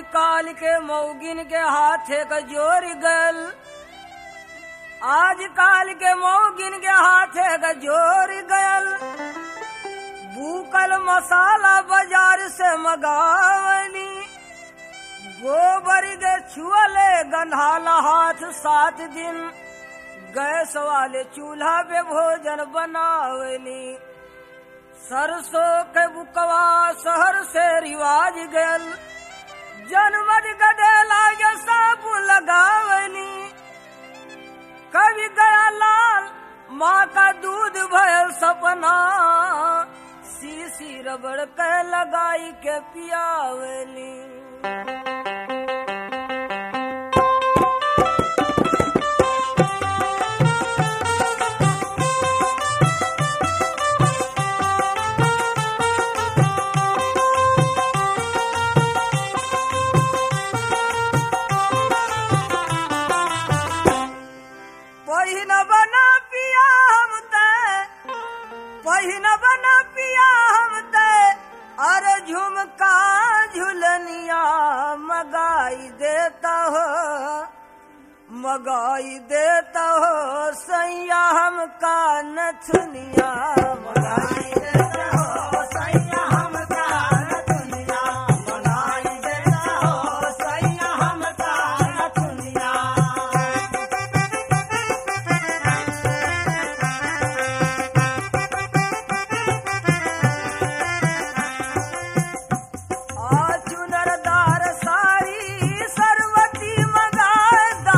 काल के मौगिन के हाथे का जोर गल आज काल के मौगिन के हाथे का जोर गयल भूकल मसाला बाजार से मगावली गोबर के छुअले गंधाला हाथ सात दिन गैस वाले चूल्हा पे भोजन बनावली सरसों के बुकवा शहर से रिवाज गयल जनमत गदेला ये सब लगावली कभी गया लाल माँ का दूध भयल सपना सीसी रबड़ के लगाई के पियावली पहिन बना पिया हम ते पहिन बना पिया हम ते अरे झुमका झुलनिया मगाई देता हो मगाई देता हो सैया हमका नथुनिया मगाई देता हो सैया हमका नथुनिया मगाई देता हो सैया हमका नथुनिया आ चुनरदार साड़ी सरवती मगादा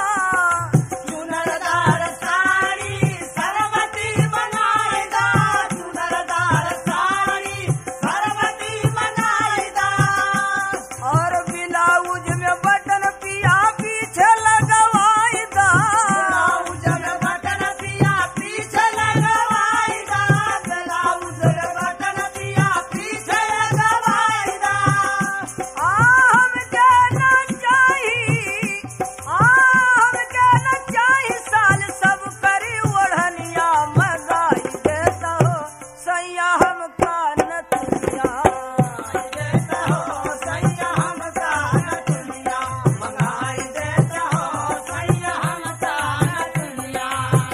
चुनरदार साड़ी सरवती मगादा चुनरदार साड़ी सरवती मगादा और ब्लाउज में बटन पिया पीछे लगवाईदा ब्लाउज में बटन पिया पीछे लगवाईदा ब्लाउज में बटन पिया पीछे लगवाईदा आ हमके ना चाही आ हमके ना चाही साल सब करी ओढ़निया मगाई देता हो सैया हमका नतुनिया देता हो सैया हमका नतुनिया मगाई देता हो सैया हमका नतुनिया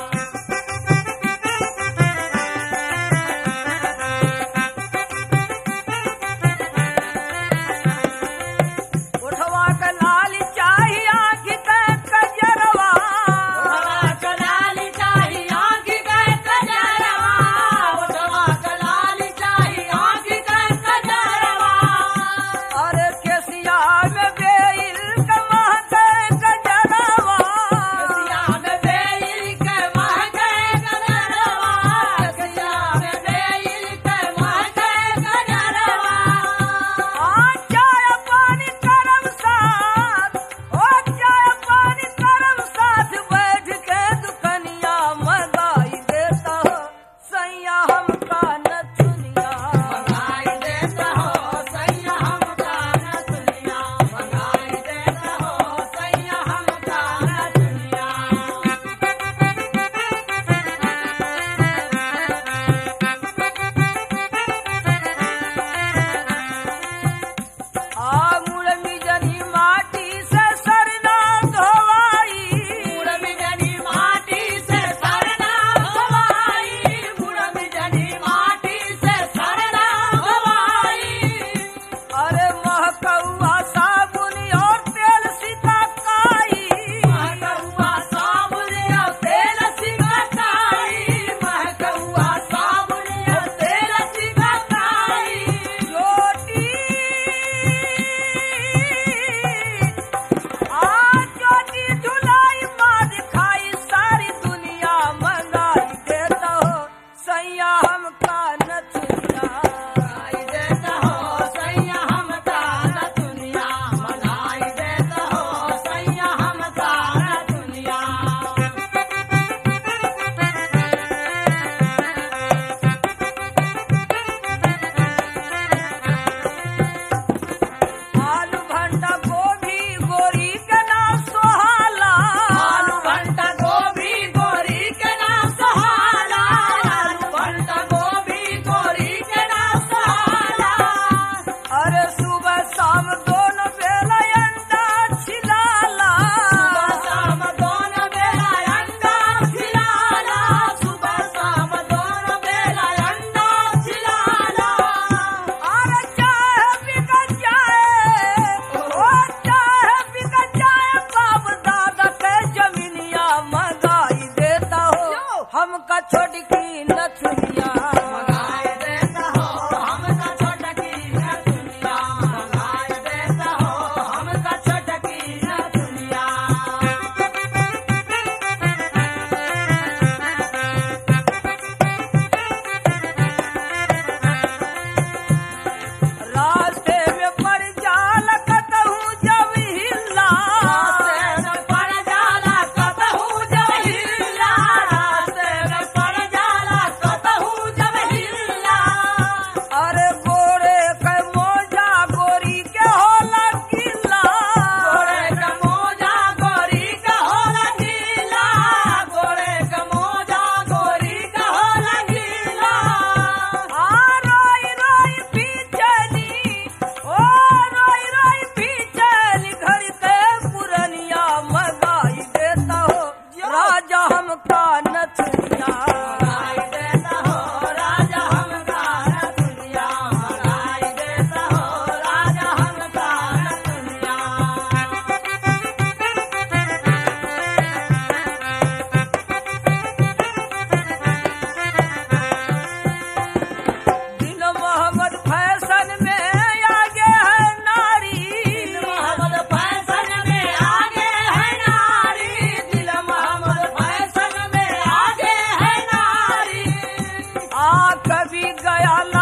उठवा के लाल चाही आँखी के कजरवा उठवा के लाल चाही आँखी के कजरवा उठवा के लाल चाही आँखी के कजरवा अरे केसिया में बेल के महके कजरवा केसिया में बेल के महके कजरवा केसिया में बेल के महके कजरवा आ चाय पानी करम साथ ओ चाय पानी करम साथ बैठ के दुकनिया मगाई देता हो सैया हमका नथुनिया मगाई देता हो सैया हमका नथुनिया मगाई देता हो सैया हमका नथुनिया आ मुड़मी जनी माटी से सरना धोवाई मुड़मी जनी माटी से सरना धोवाई मुड़मी जनी माटी से सरना धोवाई अरे महकौआ साबुन और तेल सिकाई महकौआ साबुन और तेल सिकाई महकौआ साबुन और तेल सिकाई रोटी आ चोटी धुलाई माँ दिखाई सारी दुनिया मंगाई देता हो सैया हमका नथुनिया मंगाई देता हो सैया हमका नथुनिया मंगाई देता हो सैया हमका नथुनिया आलू भंटा गोभी गोरी के नाम सोहाला आलू भंटा गोभी गोरी के नाम सोहाला आलू भंटा गोभी गया ला